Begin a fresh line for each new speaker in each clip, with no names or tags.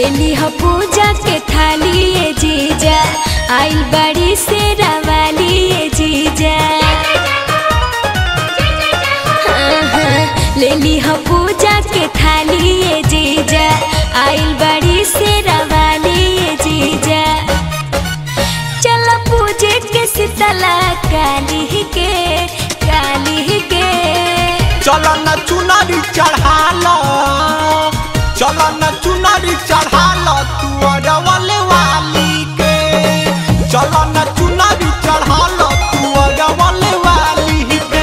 ले ली ह पूजा के थाली ए जीजा आइल बड़ी से रवाली ए जीजा हाँ, हाँ, ले ली ह पूजा के थाली ए जीजा आइल बड़ी से रवाली ए जीजा चल पूजे के शीतला काली के काली के
चल न चुनरी चढ़ाल चल न चुनरी चढ़ाल तू अरवल वाली के चल न चुनरी चढ़ाल तू अरवल वाली के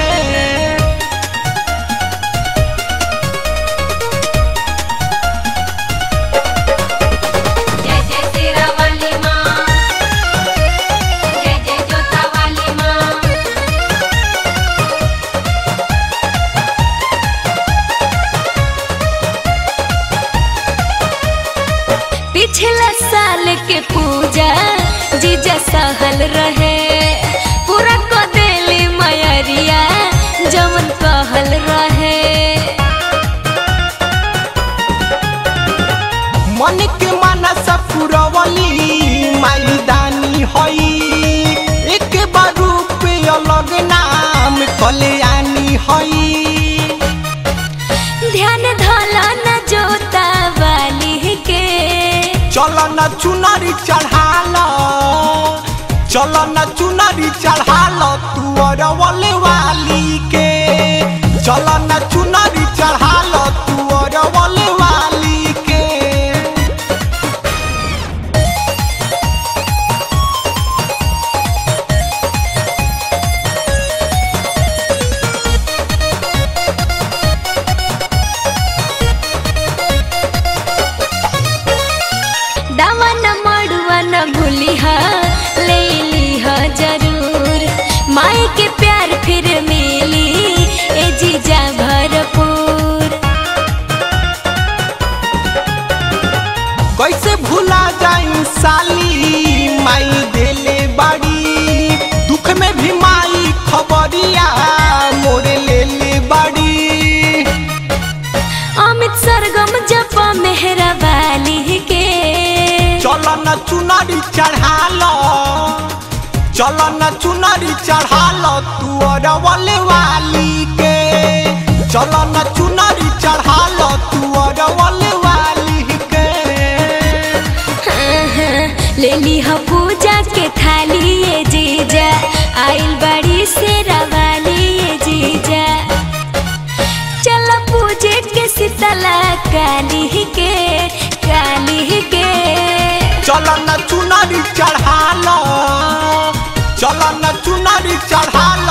जय जय तेरा वाली माँ जय जय जोता वाली माँ
पिछला साल के पूजा जीजा सहल रहे पूरा क देली मयरिया जमन कहल रहे
मन के मनस पुरवली माई दानी हई एक बार रूप अलग नाम कल्याणी हई
ध्यान धला न जोता वाली के
चल न चुनरी चढ़ाल चल न चुनरी चढ़ाल तू अरवल वाली के चल न चुनरी चढ़ाल तू अरवल वाली के
दावा न मड़ुआ न भूली हा ले ली हा जरूर माई के प्यार फिर मिली ए जीजा भरपूर
कैसे भूला जाई साली माई देले बाड़ी दुख में भी माई खबरिया मोरे ले ले बाड़ी
अमित सरगम जप मेहरा वाली के
चल न चुनरी चढ़ाल चल न चुनरी चढ़ाल तू अरवल वाली के चल न चुनरी चढ़ाल तू अरवल वाली के
हाँ, हाँ, ले ली ह पूजा के थाली ए जीजा आइल बड़ी से रवाली ए जीजा चल पूजे के शीतला काली के काली के
चल न चुनरी चढ़ाल चल न चुनरी चढ़ाल